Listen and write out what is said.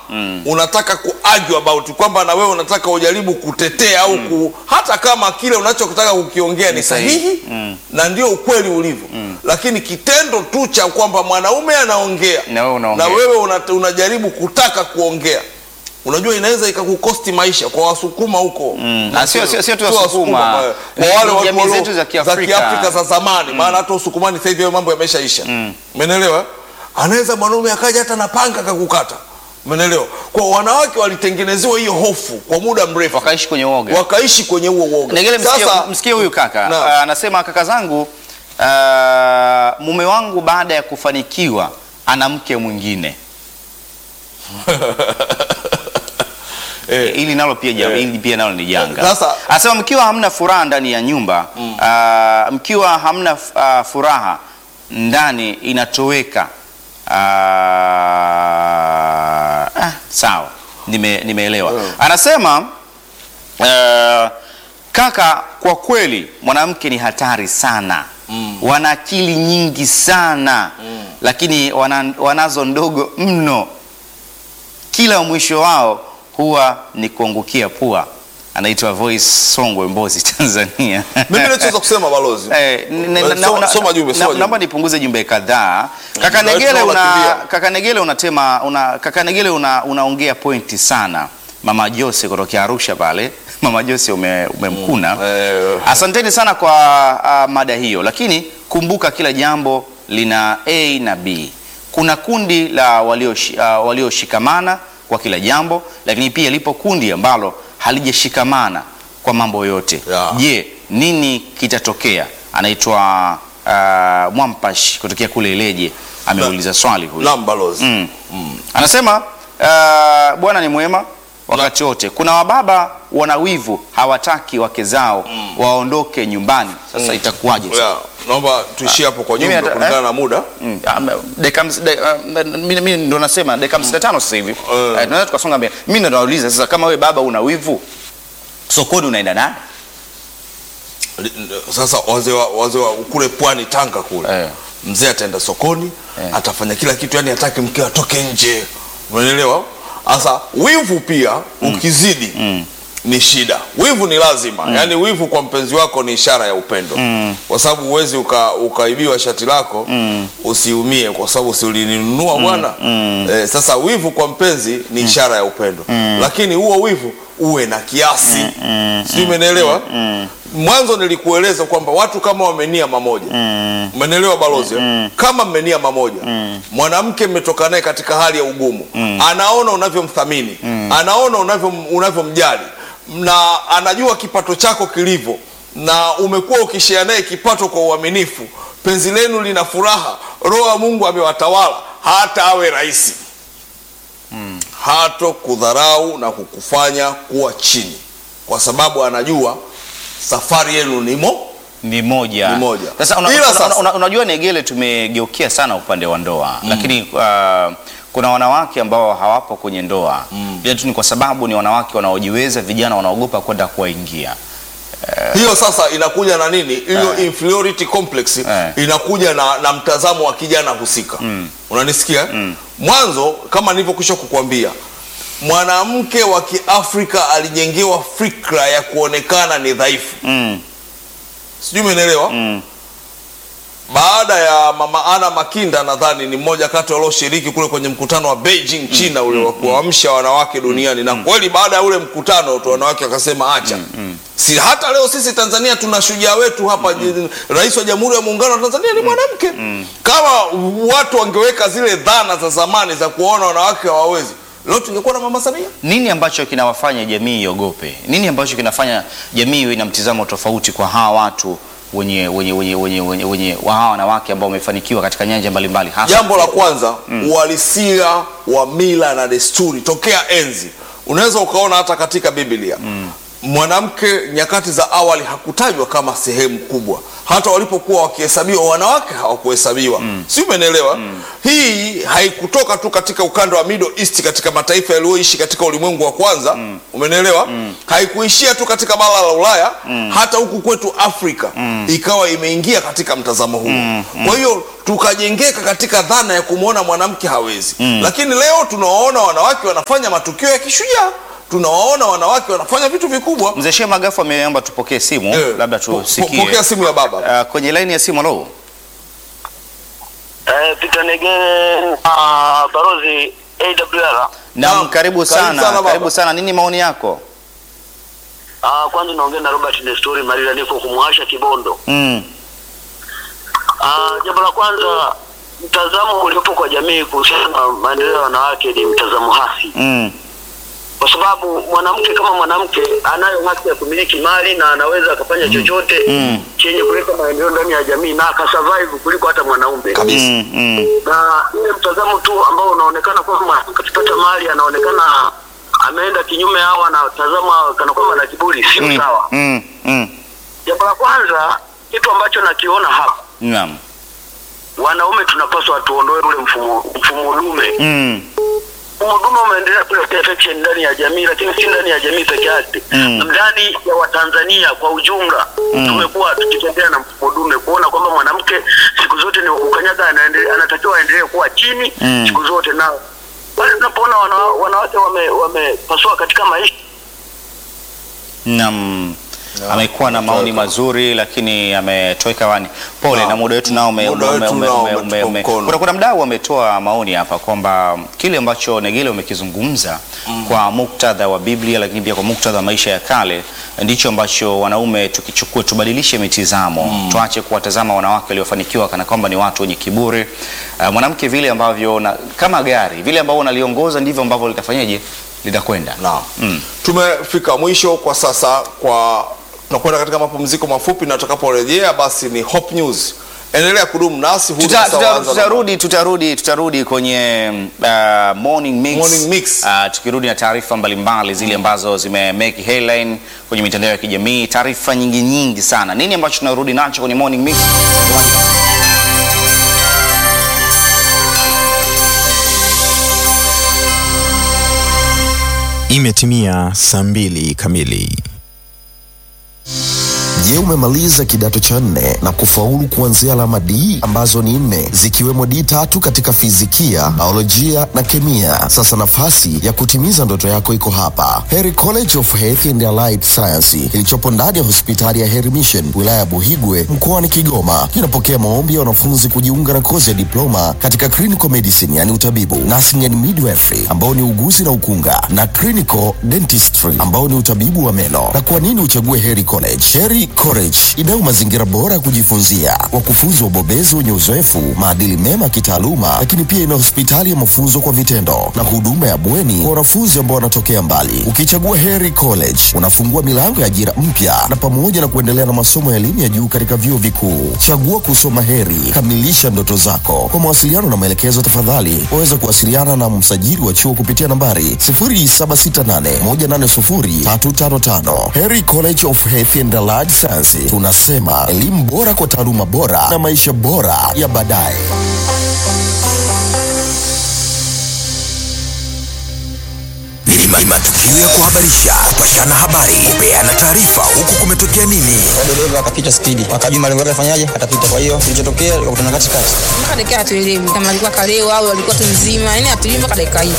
unataka ku argue about kwamba na wewe unataka ujaribu kutetea au ku, hata kama kile unachotaka kukiongea ni sahihi na ndio ukweli ulivyo lakini kitendo tu cha kwamba mwanaume anaongea Na wewe unaongea. na wewe una, unajaribu kutaka kuongea unajua inaweza ikakukosti maisha kwa wasukuma huko Na sio- sio- sio tu Sio Wasukuma. kwa Ni wale watu jamii walio- zetu za Kiafrika. Kiafrika za zamani maana hata usukumani sasa hivi hayo mambo yameshaisha umeelewa anaweza mwanaume akaja hata na panga akakukata umeelewa kwa wanawake walitengenezewa hiyo hofu kwa muda mrefu wakaishi kwenye uoga wakaishi kwenye huo uoga Negele, msikie, sasa msikie huyu kaka Naam. Ah, anasema kaka zangu ah, mume wangu baada ya kufanikiwa ana mke mwingine eh, ili nalo pia ja- Eh. ili pia nalo ni janga. Sasa- Anasema mkiwa hamna furaha ndani ya nyumba ah, mkiwa hamna ah, furaha ndani inatoweka. Ah, ah, sawa, nime nimeelewa. Anasema ah, kaka, kwa kweli mwanamke ni hatari sana wana akili nyingi sana lakini wana, wanazo ndogo mno kila mwisho wao huwa ni kuangukia pua. Anaitwa Voice Songwe, Mbozi, Tanzania. mimi nachoweza kusema balozi Eh, n- n- Eh, na- soma- na- soma jumbe, na- soma jumbe. naomba nipunguze jumbe kadhaa. Kaka Ndio, Negele una tunakimbia. kaka Negele unatema una kaka Negele una, unaongea pointi sana. Mama Jose kutokea Arusha pale. Mama Jose ume, umemkuna. Eh, Asanteni sana kwa uh, mada hiyo, lakini kumbuka kila jambo lina A na B. Kuna kundi la walioshikamana uh, walioshikamana kwa kila jambo, lakini pia lipo kundi ambalo halijashikamana kwa mambo yote. Yeah. Je, nini kitatokea? Anaitwa uh, Mwampash kutokea kule Ileje, ameuliza swali huyu. naam balozi Mm. Anasema uh, Bwana ni mwema wakati wote. Kuna wababa wana wivu, hawataki wake zao waondoke nyumbani. Sasa itakuwaje? sasa? yeah, naomba tuishie hapo kwa Mimi jumbe nata- kulingana eh? na muda Mm, ah, m- dakika hamsi- da- ah, m- mimi mimi ndo nasema dakika hamsini na tano sasa hivi Eh. Eh, tunaweza tukasonga mbele. Mimi ndo nauliza sasa, kama we baba una wivu, sokoni unaenda nani? sasa wazee wa, wazee wa kule pwani Tanga kule Eh. mzee ataenda sokoni Eh. atafanya kila kitu yani hataki mke atoke nje unaelewa sasa wivu pia ukizidi ni shida wivu ni lazima yaani wivu kwa mpenzi wako ni ishara ya upendo kwa sababu huwezi uka, ukaibiwa shati lako usiumie kwa sababu si ulininunua bwana eh, sasa wivu kwa mpenzi ni ishara ya upendo lakini huo wivu uwe na kiasi sijui umenielewa mwanzo nilikueleza kwamba watu kama wamenia mamoja umenielewa balozi eh? kama mmenia mamoja mwanamke mmetoka naye katika hali ya ugumu anaona unavyomthamini anaona unavyo- unavyomjali na anajua kipato chako kilivyo na umekuwa ukishea naye kipato kwa uaminifu penzi lenu lina furaha roho ya mungu amewatawala hata awe rahisi hato kudharau na kukufanya kuwa chini kwa sababu anajua safari yenu nimo Ni moja. Ni moja. Sasa una, Ila una, sasa- una, unajua Negele, tumegeukia sana upande wa ndoa lakini uh, kuna wanawake ambao hawapo kwenye ndoa mm. tu ni kwa sababu ni wanawake wanaojiweza, vijana wanaogopa kwenda kuwaingia. hiyo sasa inakuja na nini hiyo Eh. inferiority complex Eh. inakuja na, na mtazamo wa kijana husika unanisikia mwanzo kama nilivyokwisha kukwambia mwanamke wa kiafrika alijengewa fikra ya kuonekana ni dhaifu Mm. sijui umenielewa Mm. baada ya mama ana makinda nadhani ni mmoja kati walioshiriki kule kwenye mkutano wa beijing china ule wa kuamsha wanawake duniani na kweli baada ya ule mkutano tu wanawake wakasema acha si hata leo sisi tanzania tuna shujaa wetu hapa ji- rais wa jamhuri ya muungano wa tanzania ni mwanamke kama watu wangeweka zile dhana za zamani za kuwaona wanawake hawawezi leo tungekuwa na mama samia Nini ambacho kinawafanya jamii iogope? Nini ambacho kinafanya jamii iwe na mtizamo tofauti kwa hawa watu wenye wenye wenye wenye wenye, wenye wa hawa wanawake ambao wamefanikiwa katika nyanja mbalimbali hasa jambo la kwanza uhalisia wa mila na desturi tokea enzi unaweza ukaona hata katika biblia mwanamke nyakati za awali hakutajwa kama sehemu kubwa, hata walipokuwa wakihesabiwa wanawake hawakuhesabiwa mm. si umeelewa? mm. Hii haikutoka tu katika ukanda wa Middle East, katika mataifa yaliyoishi katika ulimwengu wa kwanza mm. umeelewa? mm. haikuishia tu katika bara la Ulaya mm. hata huku kwetu Afrika mm. ikawa imeingia katika mtazamo huu mm. kwa hiyo tukajengeka katika dhana ya kumwona mwanamke hawezi mm. lakini leo tunawaona wanawake wanafanya matukio ya kishujaa tunawaona wanawake wanafanya vitu vikubwa. Mzee Shehe Magafu ameomba tupokee simu Eh, labda po- po- tusikie. Pokea simu ya baba. Uh, kwenye laini ya simu halo. Eh, Peter Negere uh, barozi AWR. Naam, Naam, karibu karibu sana, sana baba. karibu sana. Nini maoni yako? Uh, kwanza naongea na Robert Nestori Marira, niko kumwasha Kibondo. Mm. Uh, jambo la kwanza, mtazamo uliopo kwa jamii kuhusiana na maendeleo ya wanawake ni mtazamo hasi, Mm. kwa sababu mwanamke kama mwanamke anayo haki ya kumiliki mali na anaweza akafanya chochote Mm. chenye kuleta maendeleo ndani ya jamii na akasurvive kuliko hata mwanaume Kabisa. Mm. Mm. na ile mtazamo tu ambao unaonekana kwamba akipata mali anaonekana ameenda kinyume au anatazama kana kwamba na kiburi, sio Mm. sawa. Mm. Mm. Jambo la kwanza, kitu ambacho nakiona hapa, Naam. wanaume tunapaswa tuondoe ule mfumo mfumo dume. Mm. Mfumo dume umeendelea kuleta affection ndani ya jamii, lakini si ndani ya jamii peke yake, Mm. ndani ya Watanzania kwa ujumla tumekuwa tukitembea na mfumo dume, kuona kwamba mwanamke siku zote ni kukanyaga, anaendelea anatakiwa aendelee kuwa chini Mm. siku zote, na pale tunapoona wana, wanawake wame- wamepasua katika maisha Naam. Amekuwa na maoni mazuri lakini ametoweka wani. Pole Naam. na muda wetu nao ume, Muda ume, wetu ume, nao ume, umetupa ume, ume. mkono. Kuna, kuna mdau ametoa maoni hapa kwamba kile ambacho Negele umekizungumza kwa muktadha wa Biblia lakini pia kwa muktadha wa maisha ya kale ndicho ambacho wanaume tukichukua tubadilishe mitizamo tuache kuwatazama wanawake waliofanikiwa kana kwamba ni watu wenye kiburi. Uh, mwanamke vile ambavyo na, kama gari vile ambavyo unaliongoza ndivyo ambavyo litafanyaje litakwenda. Naam. Mm. Tumefika mwisho kwa sasa, kwa tunakwenda katika mapumziko mafupi, na tutakaporejea basi ni Hope News. Endelea kudumu nasi. Huu Tuta- sasa tuta- waanza na- tutarudi tutarudi tutarudi kwenye uh, morning mix, Morning mix. Uh, tukirudi na taarifa mbalimbali zile ambazo zime make headline kwenye mitandao ya kijamii, taarifa nyingi nyingi sana. Nini ambacho tunarudi nacho kwenye morning mix? Imetimia saa mbili kamili. Je, umemaliza kidato cha nne na kufaulu kuanzia alama D ambazo ni nne zikiwemo D tatu katika fizikia, biolojia na kemia? Sasa nafasi ya kutimiza ndoto yako iko hapa, Heri College of Health and Allied Science kilichopo ndani ya hospitali ya Heri Mission wilaya ya Buhigwe mkoani Kigoma. Kinapokea maombi ya wanafunzi kujiunga na kozi ya diploma katika clinical medicine, yani utabibu, nursing and midwifery ambao ni uguzi na ukunga, na clinical dentistry ambao ni utabibu wa meno. Na kwa nini uchague Heri College? Heri College inao mazingira bora ya kujifunzia, wakufunzi wabobezi wenye uzoefu, maadili mema ya kitaaluma, lakini pia ina hospitali ya mafunzo kwa vitendo na huduma ya bweni kwa wanafunzi ambao wanatokea mbali. Ukichagua Heri College unafungua milango ya ajira mpya na pamoja na kuendelea na masomo ya elimu ya juu katika vyuo vikuu. Chagua kusoma Heri, kamilisha ndoto zako. Kwa mawasiliano na maelekezo, tafadhali waweza kuwasiliana na msajili wa chuo kupitia nambari 0768180355. Heri College of Health and Allied Science, tunasema elimu bora kwa taaluma bora na maisha bora ya baadaye. ni ma- ni matukio ya kuhabarisha, kupashana habari, kupeana taarifa, huku kumetokea nini. dereva akapita spidi, akajua malengo yake afanyaje, atapita. Kwa hiyo kilichotokea, akakutana katikati. mpaka dakika hatuelewi kama alikuwa kalewa au alikuwa tu mzima, yani hatuelewi mpaka dakika hii.